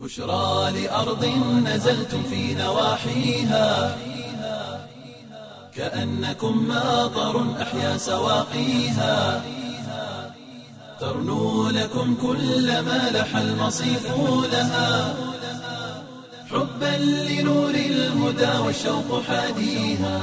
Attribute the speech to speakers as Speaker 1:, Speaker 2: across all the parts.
Speaker 1: بشرى لأرض نزلتم في نواحيها كأنكم ماطر أحيا سواقيها ترنو لكم كل ما لح المصيف لها حبا لنور الهدى والشوق حاديها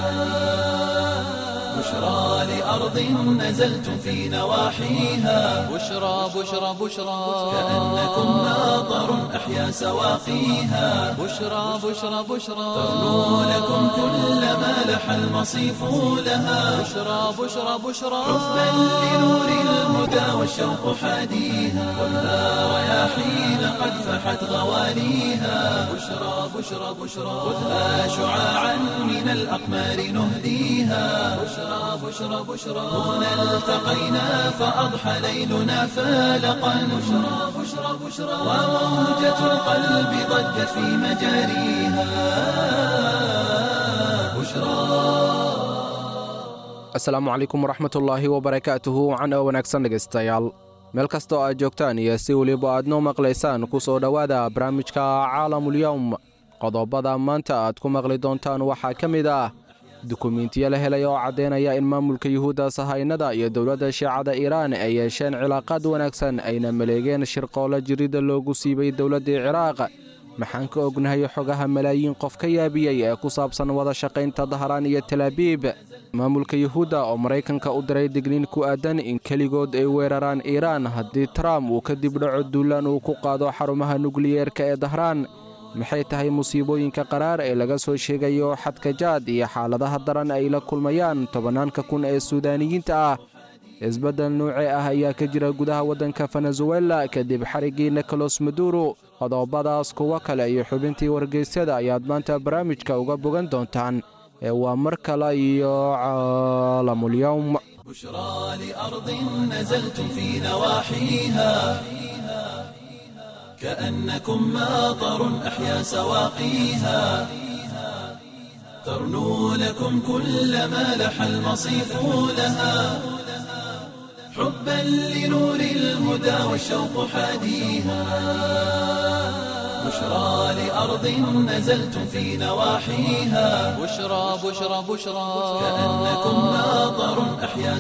Speaker 1: بشرى لأرض نزلتم في نواحيها
Speaker 2: بشرى بشرى بشرى
Speaker 1: كأنكم ماطر أحيا سواقيها
Speaker 2: بشرى بشرى بشرى
Speaker 1: ترنو لكم كل ما لح المصيف لها
Speaker 2: بشرى بشرى بشرى
Speaker 1: حبا لنور الهدى والشوق حاديها خذها رياحين قد فحت غواليها بشرى بشرى بشرى خذها شعاعا من الأقمار نهديها بشرى بشرى بشرى هنا التقينا فأضحى ليلنا فالقا بشرى بشرى بشرى وموجة القلب ضجت في مجاريها بشرى
Speaker 3: asalaamu calaykum waraxmatullaahi wabarakaatuhu wacan oo wanaagsan dhegaystayaal meel kasta oo aad joogtaan iyo si weliba aad noo maqlaysaan ku soo dhowaada barnaamijka caalamulyowm qodobada maanta aad ku maqli doontaan waxaa ka mid ah dukumiintiyo la helay oo caddaynaya in maamulka yuhuudda sahaynada iyo dowladda shiicada iiraan ay yeesheen cilaaqaad wanaagsan ayna maleegeen shirqoolo jiridda loogu siibay dowladdii ciraaq maxaan ka ognahay xogaha malaayiin qof ka yaabiyey ee ku saabsan wada shaqaynta dahraan iyo talaabiib maamulka yuhuudda oo maraykanka u diray digniin ku aadan in keligood ay weeraraan iiraan haddii trump uu ka dib dhaco duulaan uu ku qaado xarumaha nukliyeerka ee dahraan maxay tahay musiibooyinka qaraar ee laga soo sheegayo xadka jaad iyo xaaladaha daran ay la kulmayaan tobannaanka kun ee suudaaniyiinta ah isbeddel nuuce ah ayaa ka jira gudaha waddanka venezuela kadib xariggii nikolos maduro qodobadaas kuwo kale iyo xubintii wargeysyada ayaad maanta barnaamijka uga bogan doontaan ee waa mar kale iyo caalamulyowm
Speaker 1: بشرى لأرض نزلتم في نواحيها كأنكم ماطر أحيا سواقيها ترنو لكم كل ما لح المصيف لها حبا لنور الهدى والشوق حاديها بشرى لأرض نزلتم في نواحيها
Speaker 2: بشرى بشرى بشرى
Speaker 1: كأنكم ماطر أحيا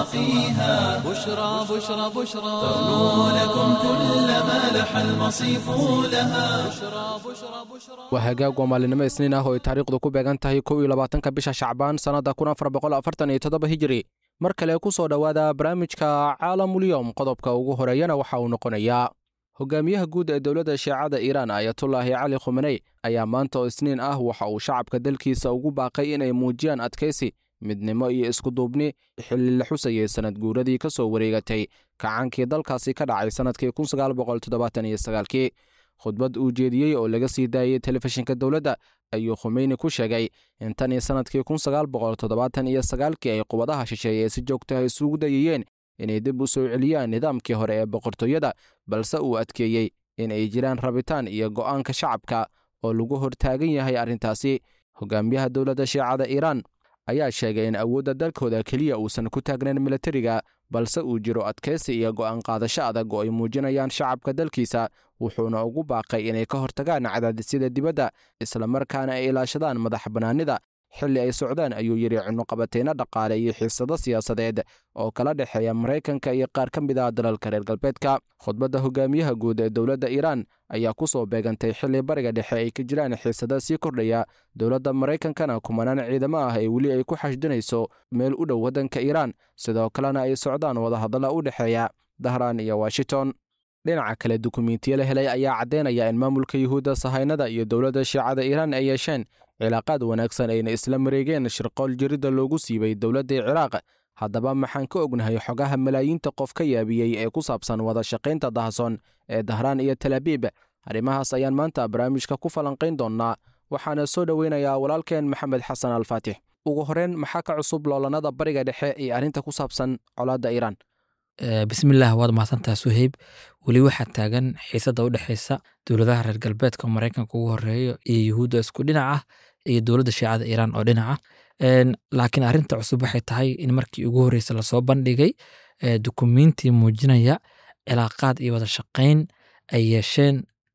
Speaker 1: سواقيها
Speaker 2: بشرى بشرى بشرى
Speaker 1: ترنو لكم كل ما لح المصيف لها
Speaker 2: بشرى بشرى بشرى
Speaker 3: waa hagaag waa maalinimo isniin ah oo ay taariikhdu ku beegan tahay kow iyo labaatanka bisha shacbaan sannadda kun afar boqol afartan iyo toddoba hijiri mar kale ku soo dhowaada barnaamijka caalamulyowm qodobka ugu horeeyana waxa uu noqonayaa hogaamiyaha guud ee dowladda shiicada iiraan ayatullaahi cali khumeney ayaa maanta oo isniin ah waxa uu shacabka dalkiisa ugu baaqay inay muujiyaan adkaysi midnimo iyo iskuduubni xilli la xusayay sannad guuradii ka soo wareegatay kacaankii dalkaasi ka dhacay sannadkii kun sagaal boqol toddobaatan iyo sagaalkii khudbad uu jeediyey oo laga sii daayey telefishinka dowladda ayuu khumeyni ku sheegay in tan iyo sannadkii kun sagaal boqol toddobaatan iyo sagaalkii ay qubadaha shisheeye si joogtaha isugu dayayeen inay dib u soo celiyaan nidaamkii hore ee boqortooyada balse uu adkeeyey in ay jiraan rabitaan iyo go'aanka shacabka oo lagu hortaagan yahay arrintaasi hogaamiyaha dowladda shiicada iiraan ayaa sheegay in awoodda dalkooda keliya uusan ku taagnayn milatariga balse uu jiro adkaysi iyo go'aan qaadasho adag oo ay muujinayaan shacabka dalkiisa wuxuuna ugu baaqay inay ka hortagaan cadaadisyada dibadda islamarkaana ay ilaashadaan madax bannaanida xilli ay socdaan ayuu yidhi cunuqabateyno dhaqaale iyo xiisado siyaasadeed oo kala dhexeeya maraykanka iyo qaar ka mid ah dalalka reer galbeedka khudbadda hogaamiyaha guud ee dowladda iiraan ayaa ku soo beegantay xilli bariga dhexe ay ka jiraan xiisada sii kordhaya dowladda maraykankana kumanaan ciidamo ah ee weli ay ku xashdinayso meel u dhow waddanka iiraan sidoo kalena ay socdaan wadahadalla u dhexeeya dahraan iyo washington dhinaca kale dukumiintiyo la helay ayaa caddaynaya in maamulka yuhuudda sahaynada iyo dowladda shiicada iiraan ay yeesheen cilaaqaad wanaagsan ayna isla mareegeen shirqool jiridda loogu siibay dowladdii ciraaq haddaba maxaan ka ognahay xogaha malaayiinta qof ka yaabiyey ee ku saabsan wada shaqaynta dahasoon ee dahraan iyo talaabiib arrimahaas ayaan maanta barnaamijka ku falanqayn doonnaa waxaana soo dhoweynayaa walaalkeen maxamed xasan alfaatix ugu horreyn maxaa ka cusub loolanada bariga dhexe ee arrinta ku saabsan colaadda iiraan
Speaker 4: bismillaah waad mahadsantaha suheyb weli waxaa taagan xiisada u dhexeysa dowladaha reer galbeedka oo maraykanka ugu horeeyo iyo yuhuudda isku dhinac ah iyo dowladda shiicada iiraan oo dhinaca laakiin arrinta cusub waxay tahay in markii ugu horreysa lasoo bandhigay dukumiintii muujinaya cilaaqaad iyo wada shaqayn ay yeesheen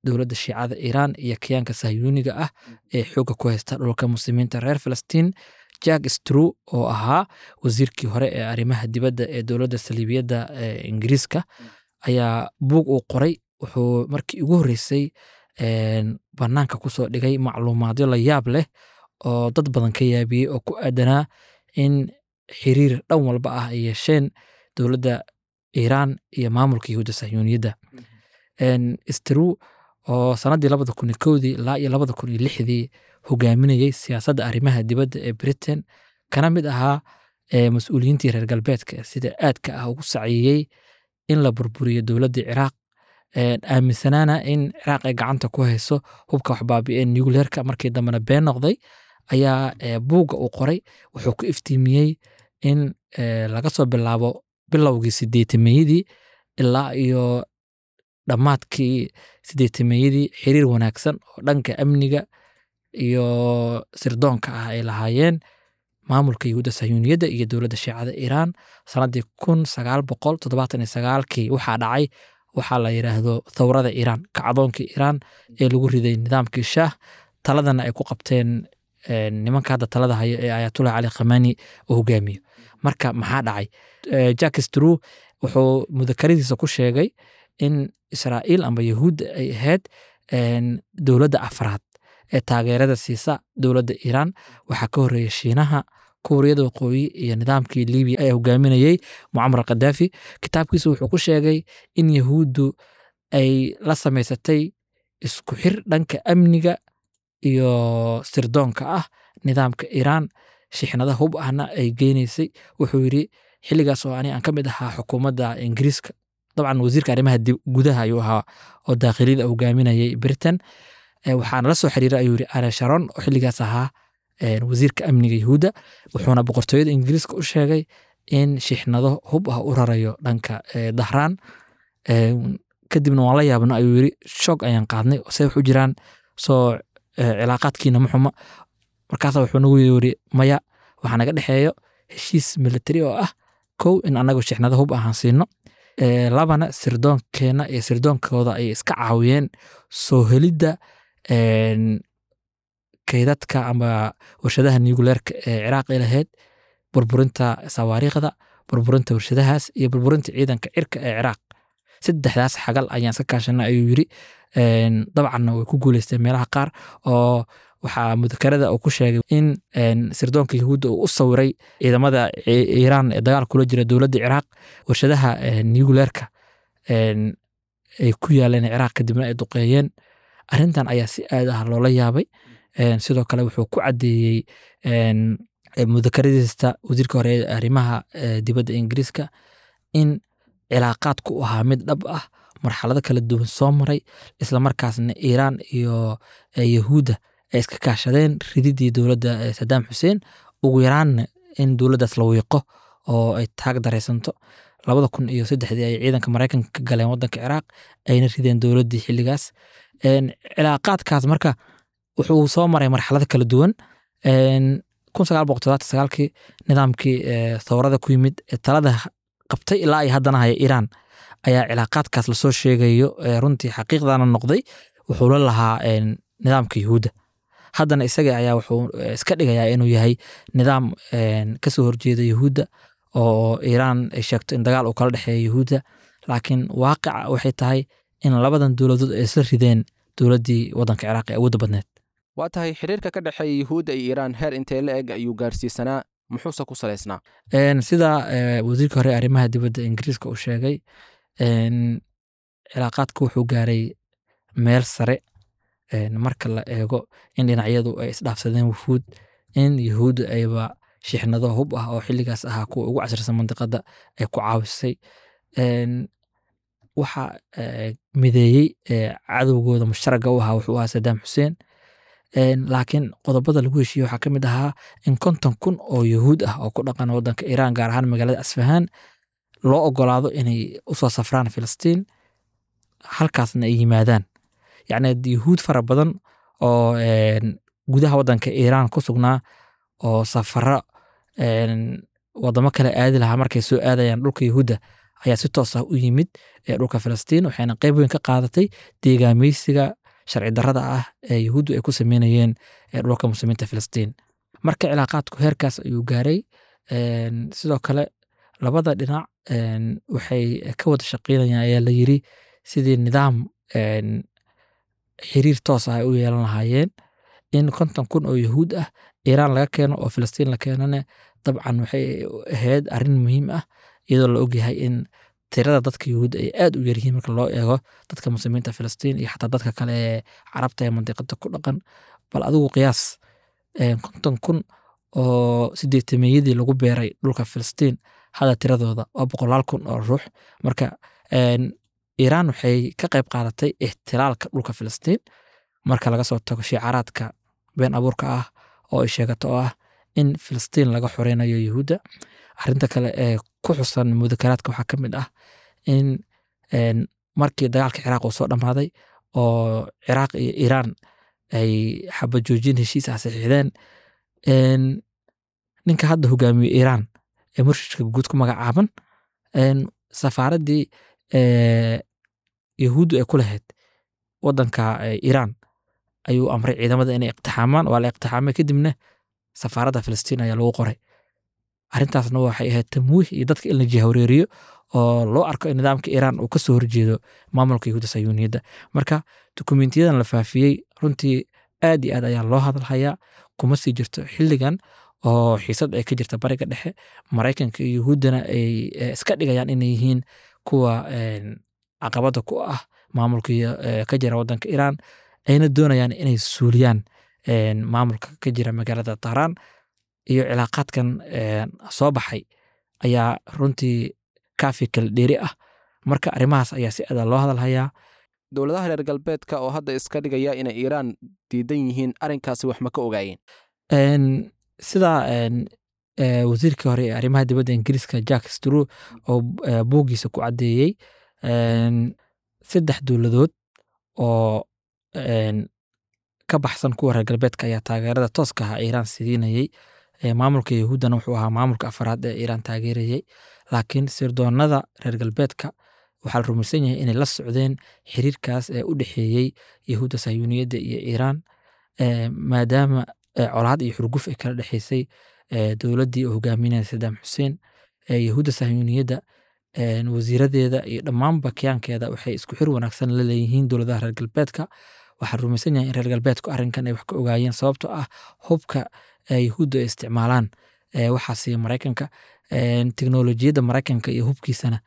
Speaker 4: dowladda shiicada iiraan iyo kiyaanka sahyuuniga ah ee xoogga ku haysta dhulka muslimiinta reer filistiin jack strew oo ahaa wasiirkii hore ee arrimaha dibadda ee dowladda saliibiyadda ee ingiriiska ayaa buug uu qoray wuxuu markii ugu horreysay een, bannaanka kusoo dhigay macluumaadyo la yaab leh oo dad badan ka yaabiyey oo ku aadanaa in xiriir dhan walba ah ay yeesheen dowladda iiraan iyo maamulka yahuudda sahyuuniyadda Een, strew oo sanadii labada kun iyo kowdii ilaa iyo labada kun iyo lixdii hogaaminayey siyaasadda arrimaha dibadda ee britain kana mid ahaa ee mas-uuliyiintii reer galbeedka sida aadka ah ugu saciyey in la burburiyo dowladda ciraaq een, aaminsanaana in ciraaq ay gacanta ku hayso hubka waxbaabi'een nucleerka markii dambena been noqday ayaa ee, buugga uu qoray wuxuu ku iftiimiyey in ee, laga soo bilaabo bilowgii sideetameeyadii ilaa iyo dhammaadkii sideetameeyadii xiriir wanaagsan oo dhanka amniga iyo sirdoonka ah ay lahaayeen maamulka yahuudda sahyuuniyadda iyo dowladda shiicada iiraan sanadii kun sagaal boqol toddobaatan iyo sagaalkii waxaa dhacay waxaa la yidhaahdo thawrada iiraan kacdoonkii iiraan ee lagu riday nidaamkii shaah taladana ay ku qabteen een, nimanka hadda talada haya ee ayatullah cali khamani uu hogaamiyo marka maxaa dhacay Eh, jack strew wuxuu mudakaradiisa ku sheegay in israa'iil amba yahuudda ay ahayd een, dowladda afraad ee taageerada siisa dowladda iiraan waxaa ka horreeya shiinaha kuuriyada waqooyi iyo nidaamkii libiya ee hogaaminayey mucamar khadaafi kitaabkiisa wuxuu ku sheegay in yahuuddu ay la samaysatay isku xir dhanka amniga iyo sirdoonka ah nidaamka iiraan shixnada hub ahna ay geynaysay wuxuu yidhi xilligaas oo ani aan ka mid ahaa xukuumadda ingiriiska dabcan wasiirka arrimaha dib- gudaha ayuu ahaa oo daakhiliyada hogaaminayay britain Eh, waxaana la soo xiriiray ayuu yidhi are sharon oo xilligaas ahaa eh, wasiirka amniga yahuudda wuxuuna boqortooyada ingiriiska u sheegay in shixnado hub ah u rarayo dhanka eh, dahraan Eh, kadibna waan la yaabno ayuu yidhi shoog ayaan qaadnay se waxu jiraan soo eh, cilaaqaadkiina ma xuma markaasa wuxuu nagu yiri maya waxaa naga dhexeeyo heshiis military oo ah kow in anagu shixnado hub ahaan siino Eh, labana sirdoonkeena iyo sirdoonkooda ay iska caawiyeen soo helidda een, kaydadka ama warshadaha nucleerka ee ciraaq ay lahayd burburinta sawaariikhda burburinta warshadahaas iyo burburinta ciidanka cirka ee ciraaq saddexdaas xagal ayaan iska kaashanay ayuu yiri Een, dabcanna way ku guuleysteen meelaha qaar oo waxaa mudakarada uu ku sheegay in een, sirdoonka yahuudda uu u sawiray ciidamada I- iiraan ee dagaal kula jira dowladda ciraaq warshadaha een, nucleerka een, ay ku yaaleen ciraaq kadibna ay duqeeyeen arrintan ayaa si aad ah loola yaabay Een, sidoo kale wuxuu ku caddeeyey een, ee mudakaradiista wasiirka hore ee arrimaha ee dibadda ingiriiska in cilaaqaadku u ahaa mid dhab ah marxalado kala duwan soo maray islamarkaasna iiraan iyo eh, yahuudda ay iska kaashadeen rididii dowladda eh, sadaam xuseen ugu yaraanna in dowladdaas la wiiqo oo ay taag daraysanto labada kun iyo saddexdii ay ciidanka maraykanka ka galeen wadanka ciraaq ayna rideen dowladdii xilligaas Een, cilaaqaadkaas marka wuxuu soo maray marxalado kala duwan Een, kun sagaal boqol toddobaatan sagaalkii nidaamkii eh, thawrada ku yimid ee talada qabtay ilaa ay haddana haya iiraan ayaa cilaaqaadkaas lasoo sheegayo ee runtii xaqiiqdana noqday wuxuu la lahaa een, nidaamka yahuudda haddana isaga ayaa wuxuu eh, iska dhigayaa inuu yahay nidaam een, kasoo horjeeda yahuudda oo iiraan ay sheegto in dagaal uu kala dhexeeya yahuudda laakiin waaqica waxay tahay in labadan dowladood ay isla rideen dowladdii waddanka ciraaq ee awoodda badneed
Speaker 3: waa tahay xiriirka ka dhexeeya yuhuudda iyo iiraan heer intee la eg ayuu gaarsiisanaa muxuuse ku salaysnaa
Speaker 4: Een, sida eh, wasiirka hore ee arrimaha dibadda ingiriiska uu sheegay een, cilaaqaadku wuxuu gaaray meel sare een, marka la eego in dhinacyadu ay isdhaafsadeen wufuud in yahuudda ayba shixnado hub ah oo xilligaas ahaa kuwa ugu casirsan mandiqada ay ku caawisay Een, waxa eh, mideeyey eh, cadowgooda musharaga u ahaa wuxuu ahaa sadaam xuseen Een, laakiin qodobada lagu heshiiyey waxaa ka mid ahaa in konton kun oo yahuud ah oo ku dhaqan wadanka iiraan gaar ahaan magaalada asfahaan loo ogolaado inay usoo safraan filistiin halkaasna ay yimaadaan yacni yahuud fara badan oo een, gudaha wadanka iiraan ku sugnaa oo safaro een, wadamo kale aadi lahaa markay soo aadayaan dhulka yahuudda ayaa si toos ah u yimid ee dhulka filistiin waxayna qeyb weyn ka qaadatay deegaameysiga sharci darrada ah ee yuhuuddu ay ku sameynayeen ee dhulka muslimiinta filistiin marka cilaaqaadku heerkaas ayuu gaaray een, sidoo kale labada dhinac een, waxay ka wada shaqeynayaan ayaa la yiri sidii nidaam een, xiriir toos ah ay u yeelan lahaayeen in konton kun oo yahuud ah iiraan laga keeno oo filistiin la keenane dabcan waxay ahayd arrin muhiim ah iyadoo la ogyahay in tirada dadka yahuudda ay aad u yaryihiin marka loo eego dadka muslimiinta filistiin iyo xataa dadka kale ee carabta ee mandiqada ku dhaqan bal adigu qiyaas een, konton kun oo sideetameyadii lagu beeray dhulka filistiin hada tiradooda waa boqolaal kun oo ruux marka een, iiraan waxay ka qayb qaadatay ixtilaalka dhulka filistiin marka laga soo tago shiicaraadka been abuurka ah oo ay sheegato oo ah in filistiin laga xoreynayo yahuudda arrinta kale ee ku xusan mudakaraadka waxaa ka mid ah in een, markii dagaalka ciraaq uu soo dhammaaday oo ciraaq iyo iiraan ay xabajoojin heshiis ah saxiixdeen een, ninka hadda hogaamiye iiraan ee murshidka guud ku magacaaban een, safaaraddii ee, yahuuddu ay ku lahayd wadanka ee, iiraan ayuu amray ciidamada inay iqtixaamaan waa la iqtixaamay kadibna safaaradda filistiin ayaa lagu qoray arrintaasna waxay ahayd tamwiih iyo dadka in la jihawreeriyo oo loo arko in nidaamka iiraan uu kasoo horjeedo maamulka yahuudda sayuuniyadda marka dukumentiyadan la faafiyey runtii aad iyo aad ayaa loo hadalhayaa kuma sii jirto xilligan oo xiisad ay ka jirta bariga dhexe maraykanka iyo yahuuddana ay eh, iska dhigayaan inay yihiin kuwa een, caqabada ku ah maamulka iyo, eh, ka jira wadanka iiraan ayna doonayaan inay suuliyaan een, maamulka ka jira magaalada tahraan iyo cilaaqaadkan een, soo baxay ayaa runtii kaafi kala dheeri ah marka arrimahaas ayaa si adaa loo hadalhayaa
Speaker 3: dowladaha reer galbeedka oo hadda iska dhigaya inay iiraan diidan yihiin arrinkaasi wax ma ka ogaayeen
Speaker 4: Een, sida een, ee, wasiirkii hore ee arrimaha dibadda ingiriiska jack straw oo ee, buuggiisa ku caddeeyey een, saddex dowladood oo een, ka baxsan kuwa reer galbeedka ayaa taageerada tooska ah iiraan sidiinayey Ee, maamulka yahuuddana wuxuu ahaa maamulka afaraad ee iiraan taageerayey laakiin sirdoonada reer galbeedka waxaa la rumaysan yahay inay la socdeen xiriirkaas ee u dhexeeyey yahuudda sayuuniyadda iyo iiraan ee, maadaama ee, colaad iyo xurguf ay kala dhexeysay ee, dowladdii uu hogaaminaya sadaam xuseen ee, yahuudda sayuuniyadda een, wasiiradeeda iyo dhammaanba kiyaankeeda waxay isku xir wanaagsan la leeyihiin dowladaha reer galbeedka waxaa rumaysan yahay in reer galbeedku arrinkan ay wax ka ogaayeen sababtoo ah hubka ee yahuudda ay isticmaalaan ee, waxaa siiya maraykanka een, teknolojiyadda maraykanka iyo hubkiisana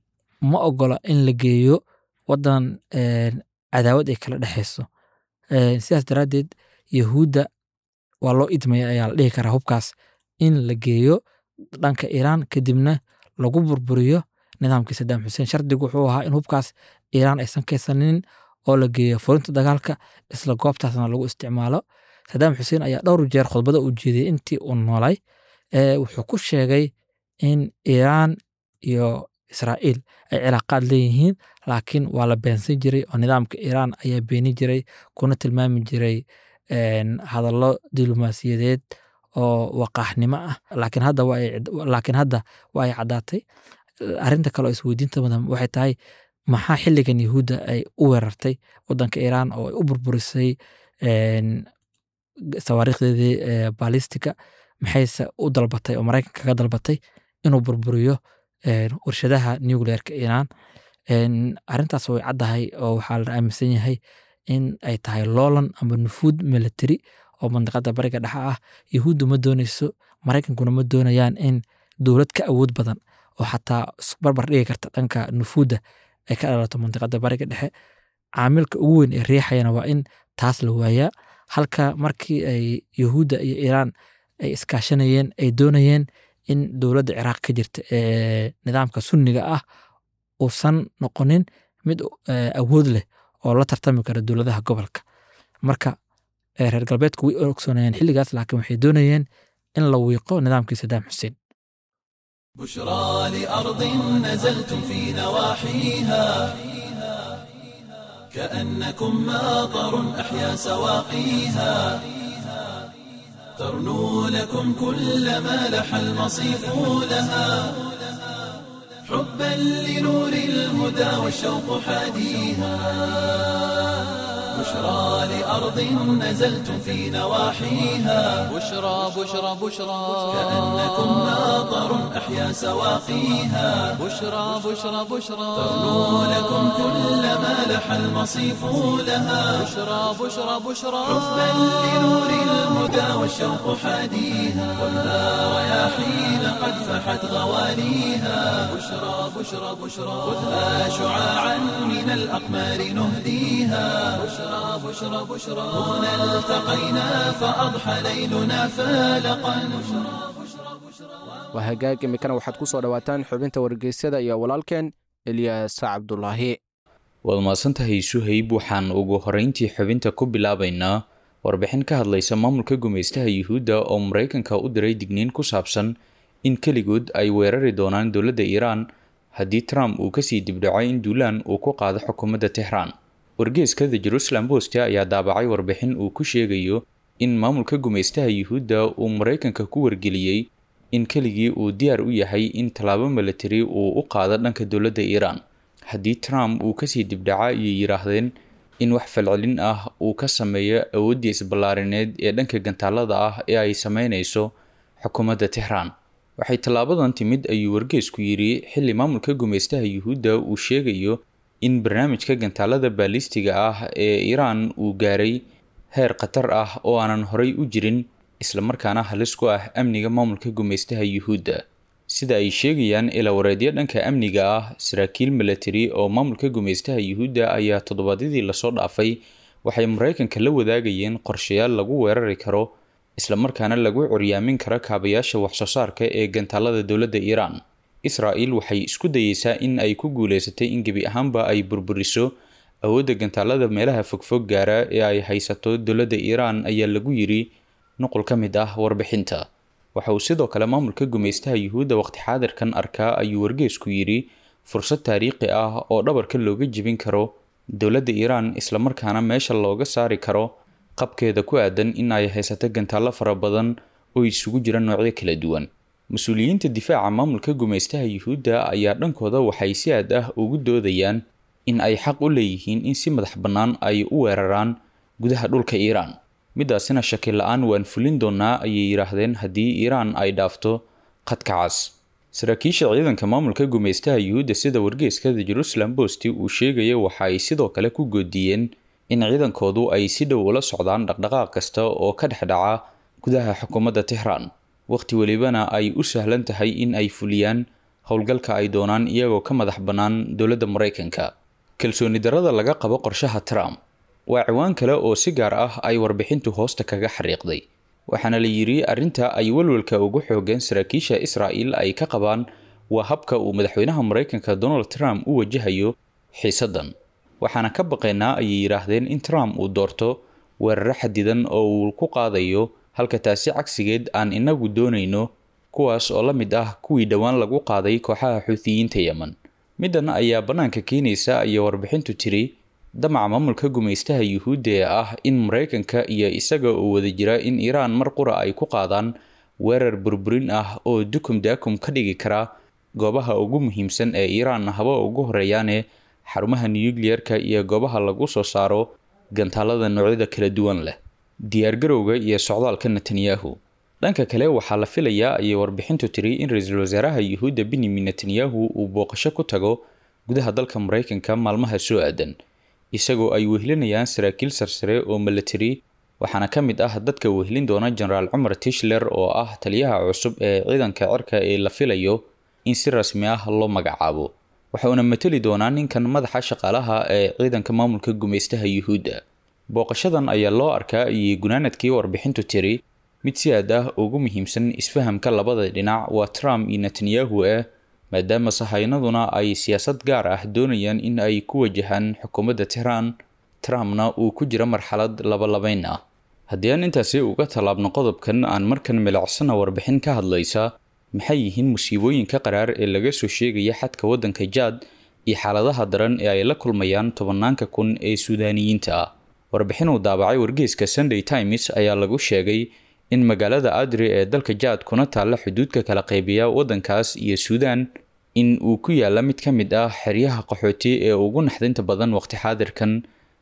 Speaker 4: ma ogola in la geeyo wadan een, cadaawad ay kala dhexeyso Een, sidaas daraaddeed yahuudda waa loo idmaya ayaa la dhihi karaa hubkaas in la geeyo dhanka iiraan kadibna lagu burburiyo nidaamkii sadaam xuseen shardigu wuxuu ahaa in hubkaas iiraan aysan kaysanin oo la geeyo furinta dagaalka isla goobtaasna lagu isticmaalo sadaam xuseen ayaa dhowr jeer khudbada u jeediyey intii uu noolay ee wuxuu ku sheegay in iiraan iyo israa'iil ay cilaaqaad leeyihiin laakiin waa la beensan jiray oo nidaamka iiraan ayaa beeni jiray kuna tilmaami jiray een, hadallo diblomaasiyadeed oo waqaaxnimo ah laakiin hadda waa ay laakiin hadda waa ay caddaatay arrinta kale oo isweydiinta mudan waxay tahay maxaa xilligan yahuudda ay u weerartay wadanka iiraan oo ay u burburisay een, sawaariikhdeedii ee, baalistika maxayse u dalbatay oo maraykanka kaga dalbatay inuu burburiyo een, warshadaha nuclearka iiraan Een, arrintaas way caddahay oo waxaa la aaminsan yahay in ay tahay loolan ama nufuud military oo mandiqada bariga dhexe ah yahuuddu ma dooneyso maraykankuna ma doonayaan in dowlad ka awood badan oo xataa barbar dhigi karta dhanka nufuudda ay ka dhalato mandiqada bariga dhexe caamilka ugu weyn ee riixayana waa in taas la waayaa halka markii ay yahuudda iyo iiraan ay iskaashanayeen ay doonayeen in dowladda ciraaq ka jirta ee nidaamka sunniga ah uusan noqonin mid eh, awood leh oo la tartami kara dowladaha gobolka marka eh, reer galbeedku way ogsoonayeen xilligaas laakiin waxay doonayeen in la wiiqo nidaamkii sadaam xuseen
Speaker 1: بشرى لأرض نزلتم في نواحيها كأنكم ماطر أحيا سواقيها ترنو لكم كل ما لح المصيف لها حبا لنور الهدى والشوق حاديها بشرى لأرض نزلتم في نواحيها
Speaker 2: بشرى بشرى بشرى
Speaker 1: كأنكم ناظر أحيا سواقيها
Speaker 2: بشرى بشرى بشرى
Speaker 1: ترنو لكم كل ما لح المصيف لها
Speaker 2: بشرى بشرى بشرى
Speaker 1: حبا لنور الهدى والشوق حاديها ولا رياحين قد فحت غواليها بشرى بشرى بشرى خذها شعاعا من الأقمار نهديها بشرى بشرى بشرى هنا التقينا فأضحى ليلنا فالقا
Speaker 3: waa hagaag imikana waxaad ku soo dhowaataan xubinta wargeysyada iyo walaalkeen elyaas cabdulaahi
Speaker 5: waad mahadsantahay suhayb waxaan ugu horeyntii xubinta ku bilaabaynaa warbixin ka hadlaysa maamulka gumaystaha yuhuudda oo maraykanka u diray digniin ku saabsan in keligood ay weerari doonaan dowladda iiraan haddii trump uu kasii dibdhaco in duulaan uu ku qaado xukuumadda tehraan wargeeska the jerusalem post ayaa daabacay warbixin uu ku sheegayo in maamulka gumaystaha yuhuudda uu maraykanka ku wargeliyey in keligii uu diyaar u yahay in tallaabo milatari uu u qaado dhanka dowladda iiraan haddii trump uu kasii dibdhaca ayay yidhaahdeen in wax falcelin ah uu ka sameeyo awooddii isballaarineed ee dhanka gantaalada ah ee ay sameynayso xukuumadda tehraan waxay tallaabadan timid ayuu wargeesku yidhi xilli maamulka gumaystaha yuhuudda uu sheegayo in barnaamijka gantaalada baalistiga ah ee iiraan uu gaaray heer khatar ah oo aanan horay u jirin islamarkaana halis ku ah amniga maamulka gumaystaha yuhuudda sida ay sheegayaan ilawareedyo dhanka amniga ah saraakiil milatari oo maamulka gumaystaha yuhuudda ayaa toddobaadyadii lasoo dhaafay waxay maraykanka la wadaagayeen qorshayaal lagu weerari karo islamarkaana lagu curyaamin karo kaabayaasha waxsoo saarka ee gantaalada dowladda iiraan israel waxay isku dayeysaa in ay ku guuleysatay in gebi ahaanba ay burburiso awoodda gantaalada meelaha fogfog gaara ee ay haysato dowladda iiraan ayaa lagu yiri nuqul ka mid ah warbixinta waxa uu sidoo kale maamulka gumaystaha yuhuudda waqti xaadirkan arkaa ayuu wargeesku yidhi fursad taariikhi ah oo dhabarka looga jebin karo dowladda iiraan islamarkaana meesha looga saari karo qabkeeda ku aadan in ay haysato gantaallo fara badan oo isugu jira noocyo kala duwan mas-uuliyiinta difaaca maamulka gumaystaha yuhuudda ayaa dhankooda waxay si aad ah ugu doodayaan in ay xaq u leeyihiin in si madax bannaan ay u weeraraan gudaha dhulka iiraan midaasina shaki la-aan waan fulin doonaa ayay yidhaahdeen haddii iiraan ay dhaafto khadka cas saraakiisha ciidanka maamulka gumaystaha yuhuudda sida wargeeska the jerusalem post uu sheegaya waxa ay sidoo kale ku goodiyeen in ciidankoodu ay si dhow ula socdaan dhaqdhaqaaq kasta oo ka dhex dhaca gudaha xukuumadda tehraan waqti welibana ay u sahlan tahay in ay fuliyaan howlgalka ay doonaan iyagoo ka madax bannaan dowladda maraykanka kalsooni darada laga qabo qorshaha trump waa ciwaan kale oo si gaar ah ay warbixintu hoosta kaga xariiqday waxaana la yidhi arrinta ay walwalka ugu xoogeen saraakiisha israa'il ay ka qabaan waa habka uu madaxweynaha maraykanka donald trump u wajahayo xiisaddan waxaana ka baqaynaa ayay yidhaahdeen in trump uu doorto weeraro xadidan oo uu ku qaadayo halka taasi cagsigeed aan inagu doonayno kuwaas oo la mid ah kuwii dhowaan lagu qaaday kooxaha xuutiyiinta yemen middan ayaa bannaanka keenaysa ayay warbixintu tiri damaca maamulka gumaystaha yuhuudda ee ah in maraykanka iyo isaga oo wada jira in iiraan mar qura ay ku qaadaan weerar burburin ah oo dukum daakum ka dhigi kara goobaha ugu muhiimsan ee iiraan haba ugu horeeyaane xarumaha nuyukliyerka iyo goobaha lagu soo saaro gantaalada noocyada kala duwan leh diyaargarowga iyo socdaalka netanyahu dhanka kale waxaa la filayaa ayay warbixintu tiri in ra-iisul wasaaraha yuhuudda benyamin netanyahu uu booqasho ku tago gudaha dalka maraykanka maalmaha soo aadan isagoo ay wehlinayaan saraakiil sarsare oo milatari waxaana ka mid ah dadka wehlin doona jenaraal cumar tishler oo ah taliyaha cusub ee ciidanka cirka ee la filayo in si rasmi ah loo magacaabo waxauna mateli doonaa ninkan madaxa shaqaalaha ee ciidanka maamulka gumaystaha yuhuudda booqashadan ayaa loo arkaa iyo gunaanadkii warbixintu tiri mid si aad ah ugu muhiimsan isfahamka labada dhinac waa trump iyo netanyahu ah maadaama sahaynaduna ay siyaasad gaar ah doonayaan in ay ku wajahaan xukuumadda tehraan trumpna uu ku jiro marxalad labalabayn ah haddii aan intaasi uga tallaabno qodobkan aan markan milicsana warbixin ka hadlaysa maxay yihiin musiibooyinka qaraar ee laga soo sheegaya xadka waddanka jaad iyo xaaladaha daran ee ay la kulmayaan tobanaanka kun ee suudaaniyiinta ah warbixin uu daabacay wargeyska sunday times ayaa lagu sheegay in magaalada adri ee dalka jaad kuna taalla xuduudka kala qaybiya waddankaas iyo suudaan in uu ku yaalla mid ka mid ah xeryaha qaxooti ee ugu naxdinta badan waqti xaadirkan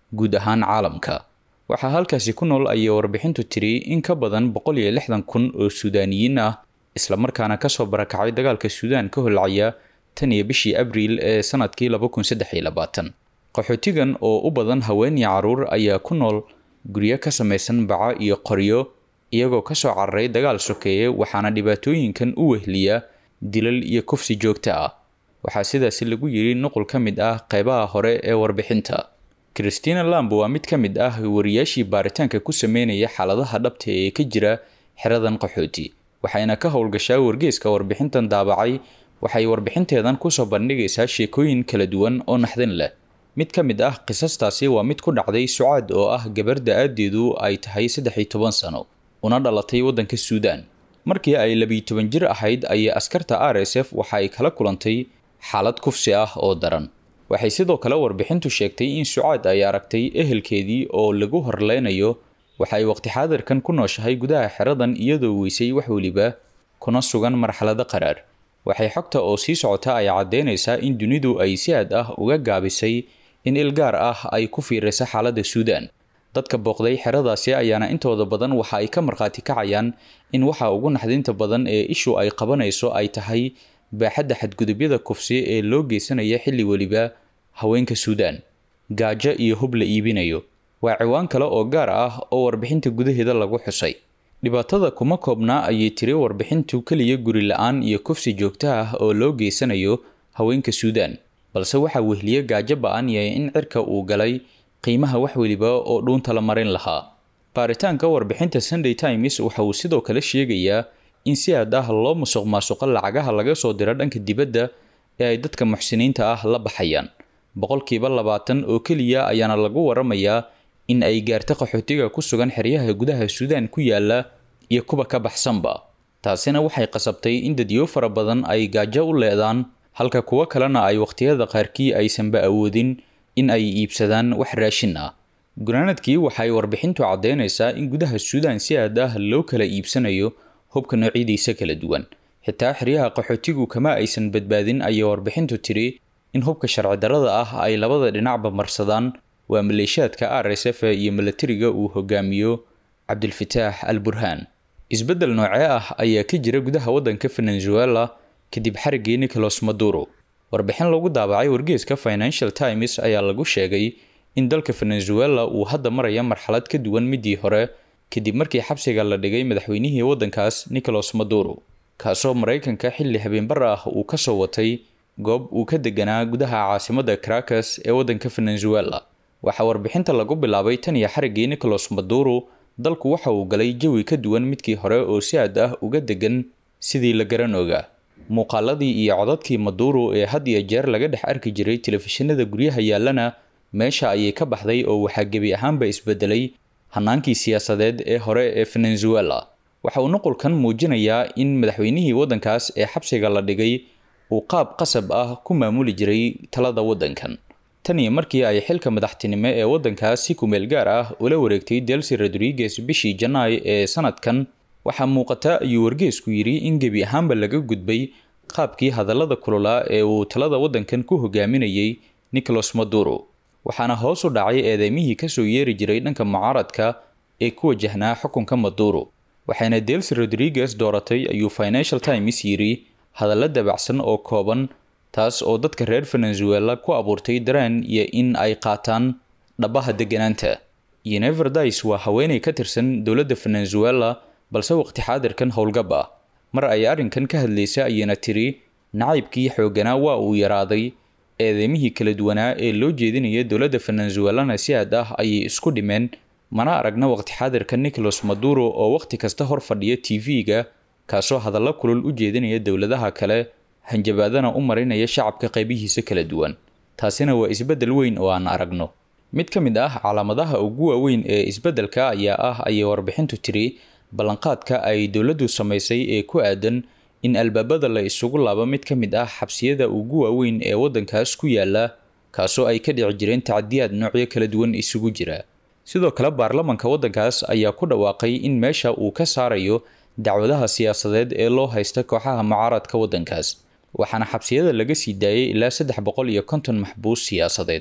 Speaker 5: guud ahaan caalamka waxaa halkaasi ku nool ayay warbixintu tiri in ka badan boqol iyo lixdan kun oo suudaaniyiin ah islamarkaana kasoo barakacay dagaalka suudaan ka holcaya tan iyo bishii abriil ee sanadkii laba kun saddex iyo labaatan qaxootigan oo u badan haween iyo caruur ayaa ku nool guryo ka samaysan baca iyo qoryo iyagoo kasoo cararay dagaal sokeeye waxaana dhibaatooyinkan u wehliya dilal iyo kufsi joogto ah waxaa sidaasi lagu yiri nuqul ka mid ah qeybaha hore ee warbixinta christina lamb waa mid ka mid ah wariyaashii baaritaanka ku sameynaya xaaladaha dhabta ee ka jira xeradan qaxooti waxayna ka howlgashaa wargeeska warbixintan daabacay waxay warbixinteedan kusoo bandhigaysaa sheekooyin kala duwan oo naxdin leh mid ka mid ah qisastaasi waa mid ku dhacday sucaad oo ah gabar da-aadeedu ay tahay saddex iyo toban sano una dhalatay waddanka suudaan markii ay labiyo toban jir ahayd ayay askarta r s f waxa ay kala kulantay xaalad kufsi ah oo daran waxay sidoo kale warbixintu sheegtay in sucaad ay aragtay ehelkeedii oo lagu horleynayo waxa ay waqti xaadirkan ku nooshahay gudaha xeradan iyadoo weysay wax weliba kuna sugan marxalado qaraar waxay xogta oo sii socota ay caddeynaysaa in dunidu ay si aad ah uga gaabisay in ilgaar ah ay ku fiiraysa xaaladda suudaan dadka booqday xeradaasi ayaana intooda badan waxa ay ka markhaati kacayaan in waxa ugu naxdinta badan ee ishu ay qabanayso ay tahay baaxadda xadgudubyada kufsi ee loo geysanaya xilli weliba haweenka suudaan gaajo iyo hub la iibinayo waa ciwaan kale oo gaar ah oo warbixinta gudaheeda lagu xusay dhibaatada kuma koobnaa ayay tiri warbixintu keliya guri la-aan iyo kufsi joogto ah oo loo geysanayo haweenka suudaan balse waxaa wehliye gaajo ba-an yahay in cirka uu galay qiimaha wax weliba oo dhuunta la marin lahaa baaritaanka warbixinta sunday times waxa uu sidoo kale sheegayaa in si aad ah loo musuq maasuqo lacagaha laga soo diro dhanka dibadda ee ay dadka muxsiniinta ah la baxayaan boqolkiiba labaatan oo keliya ayaana lagu waramayaa in ay gaarta qaxootiga ku sugan xeryaha gudaha suudaan ku yaala iyo kuwa ka baxsanba taasina waxay qasabtay in dadyo fara badan ay gaajo u leedaan halka kuwo kalena ay waqhtiyada qaarkii aysanba awoodin in ay iibsadaan wax raashin ah gunaanadkii waxay warbixintu caddeynaysaa in gudaha suudaan si aad ah loo kala iibsanayo hubka noocyadiisa kala duwan xitaa xeryaha qaxootigu kama aysan badbaadin ayay warbixintu tiri in hubka sharci darrada ah ay labada dhinacba marsadaan waa maleeshiyaadka r s f iyo milatariga uu hogaamiyo cabdilfataax al burhaan isbeddel noocee ah ayaa ka jira gudaha waddanka venezuela kadib xariggii nicolas maduro warbixin lagu daabacay wargeeska financial times ayaa lagu sheegay in dalka venezuela uu hadda maraya marxalad ka duwan midii hore kadib markii xabsiga la dhigay madaxweynihii waddankaas nicolas maduro kaasoo maraykanka xilli habeenbar ah uu kasoo watay goob uu ka deganaa gudaha caasimadda caracas ee waddanka venezuela waxaa warbixinta lagu bilaabay tan iyo xariggii nicolas maduro dalku waxa uu galay jawi ka duwan midkii hore oo si aad ah uga degan sidii la garan ogaa muuqaaladii iyo codadkii maduro ee had iyo jeer laga dhex arki jiray telefishinada guryaha yaallana meesha ayay ka baxday oo waxaa gebi ahaanba isbedelay hanaankii siyaasadeed ee hore ee venezuela waxa uu nuqulkan muujinayaa in madaxweynihii waddankaas ee xabsiga la dhigay uu qaab qasab ah ku maamuli jiray talada waddankan tan iyo markii ay xilka madaxtinimo ee waddankaas si kumeel gaar ah ula wareegtay delsi rodriguez bishii janaay ee sanadkan waxaa muuqata ayuu wargeesku yidhi in gebi ahaanba laga gudbay qaabkii hadallada kululaa ee uu talada waddankan ku hogaaminayay nicolas maduro waxaana hoos u dhacay eedeymihii kasoo yeeri jiray dhanka mucaaradka ee ku wajahnaa xukunka maduro waxayna delsi rodriguez dooratay ayuu financial times yidhi hadallo dabacsan oo kooban taas oo dadka reer venezuela ku abuurtay dareen iyo in ay qaataan dhabaha deganaanta yeneverdice waa haweenay ka tirsan dowladda venezuela balse waqti xaadirkan howlgab ah mar ay arrinkan ka hadlaysa ayayna tiri nacaybkii xoogganaa waa uu yaraaday eedeymihii kala duwanaa ee loo jeedinaya dowladda venezuelana si aad ah ayay isku dhimeen mana aragna waqti xaadirka nicolas maduro oo waqti kasta hor fadhiya t v-ga kaasoo hadallo kulul u jeedinaya dowladaha kale hanjabaadana u marinaya shacabka qaybihiisa kala duwan taasina waa isbeddel weyn oo aan aragno mid ka mid ah calaamadaha ugu waaweyn ee isbeddelka ayaa ah ayay warbixintu tiri ballanqaadka ay dowladdu samaysay ee ku aadan in albaabada la isugu laabo mid ka mid ah xabsiyada ugu waaweyn ee waddankaas ku yaala kaasoo ay ka dhici jireen tacadiyaad noocyo kala duwan isugu jira sidoo kale baarlamanka waddankaas ayaa ku dhawaaqay in meesha uu ka saarayo dacwadaha siyaasadeed ee loo haysta kooxaha mucaaradka waddankaas waxaana xabsiyada laga sii daayay ilaa saddex boqol iyo konton maxbuus siyaasadeed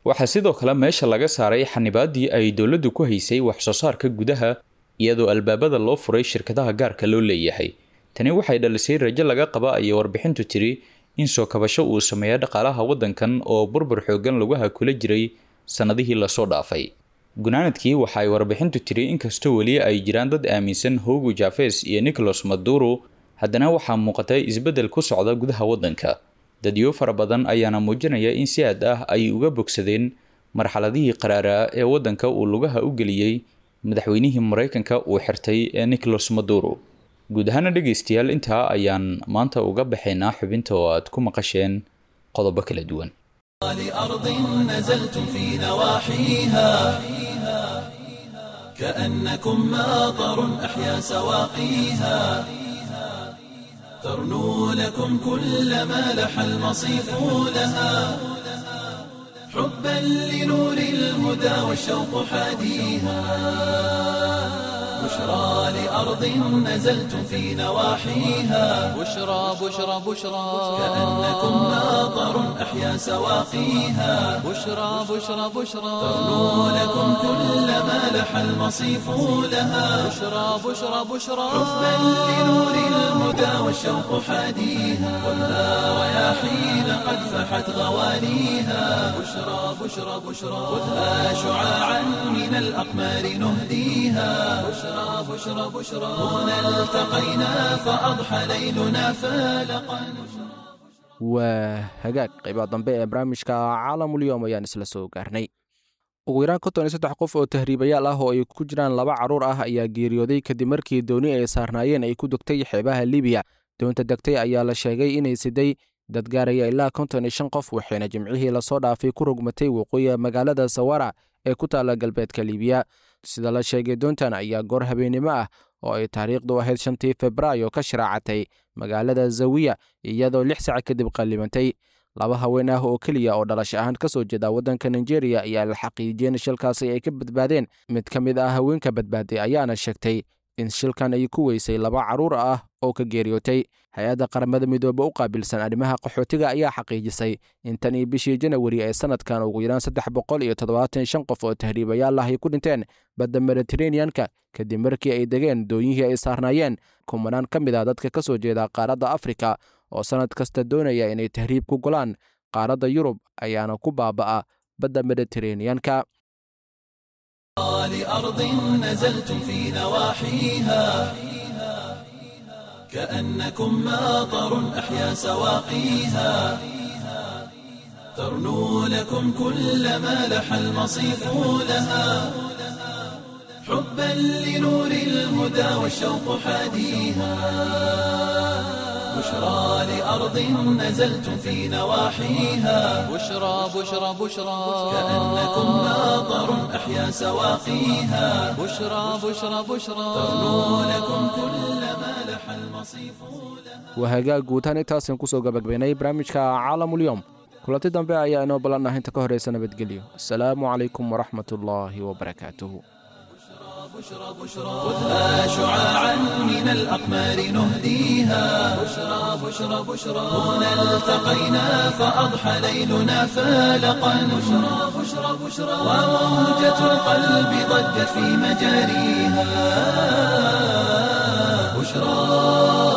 Speaker 5: waxaa sidoo kale meesha laga saaray xanibaaddii ay dowladdu ku haysay wax soo saarka gudaha iyadoo albaabada loo furay shirkadaha gaarka loo leeyahay tani waxay dhalisay rajo laga qaba ayay warbixintu tiri in soo kabasho uu sameeya dhaqaalaha waddankan oo burbur xoogan laguha kula jiray sannadihii lasoo dhaafay gunaanadkii waxa ay warbixintu tiri inkastoo weli ay jiraan dad aaminsan hogo jafes iyo nicholas maduro haddana waxaa muuqatay isbeddel ku socda gudaha waddanka dadyo fara badan ayaana muujinaya in si aad ah ay uga bogsadeen marxaladihii qaraaraa ee waddanka uu lugaha u geliyey madaxweynihii maraykanka uu xirtay ee nicholas maduro guud ahaana dhegaystayaal intaa ayaan maanta uga baxaynaa xubinta oo aad ku maqasheen qodobo kala duwan
Speaker 1: لأرض نزلتم في نواحيها كأنكم ماطر أحيا سواقيها ترنو لكم كل ما لح المصيف لها حبا لنور الهدى والشوق حاديها بشرى لأرض نزلتم في نواحيها
Speaker 2: بشرى بشرى بشرى
Speaker 1: كأنكم ماطر أحيا سواقيها
Speaker 2: بشرى بشرى بشرى
Speaker 1: ترنو لكم كل ما لح المصيف لها
Speaker 2: بشرى بشرى بشرى
Speaker 1: حبا لنور الهدى والشوق حاديها خذها رياحين قد فحت غوانيها بشرى بشرى بشرى خذها شعاعا من الأقمار نهديها بشرى بشرى بشرى هنا التقينا فأضحى ليلنا فالقا
Speaker 3: waa hagaag qaybaha dambe ee barnaamijka caalamulyoom ayaan isla soo gaarnay ugu yaraan konton iyo saddex qof oo tahriibayaal ah oo ay ku jiraan laba carruur ah ayaa geeriyooday kadib markii dooni ay saarnaayeen ay ku degtay xeebaha libiya doonta degtay ayaa la sheegay inay siday dad gaaraya ilaa konton iyo shan qof waxayna jimcihii lasoo dhaafay ku rogmatay waqooyiga magaalada sawara ee ku taalla galbeedka libiya sida la sheegay doontan ayaa goor habeennimo ah oo ay taariikhdu ahayd shantii febraayo ka sharaacatay magaalada zawiya iyadoo lix sac kadib qallibantay laba haween ah oo keliya oo dhalash ahaan ka soo jeeda waddanka nigeria ayaa la xaqiijiyeen shilkaasi ay ka badbaadeen mid ka mid ah haweenka badbaaday ayaana sheegtay in shilkan ay ku weysay laba carruur ah oo ka geeriyootay hay-adda qaramada midoobe u qaabilsan arrimaha qaxootiga ayaa xaqiijisay in tan iyo bishii janawari ee sanadkan ugu yaraan saddex boqol iyo toddobaatan shan qof oo tahriibayaal ah ay ku dhinteen badda mediteraneanka kadib markii ay degeen dooyihii ay saarnaayeen kumanaan ka mid ah dadka ka soo jeeda qaaradda afrika oo sannad kasta doonaya inay tahriib ku golaan qaaradda yurub ayaana ku baaba'a badda mediteraneanka
Speaker 1: لأرض نزلتم في نواحيها كأنكم ماطر أحيا سواقيها ترنو لكم كل ما لح المصيف لها حبا لنور الهدى والشوق حاديها بشرى لأرض نزلتم في نواحيها
Speaker 2: بشرى بشرى بشرى
Speaker 1: كأنكم ماطر أحيا سواقيها
Speaker 2: بشرى بشرى بشرى
Speaker 1: ترنو لكم كل ما لح المصيف
Speaker 3: waa hagaag guutaan intaasaan kusoo gabagabaynay barnaamijka caalamulyoom kulanti dambe ayaa inoo ballanah inta ka horeysa nabadgelyo asalaamu calaykum waraxmat ullaahi wabarakaatuhu
Speaker 1: خذها شعاعا من الأقمار نهديها بشرى بشرى بشرى هنا التقينا فأضحى ليلنا فالقا بشرى بشرى بشرى وموجة القلب ضجت في مجاريها بشرى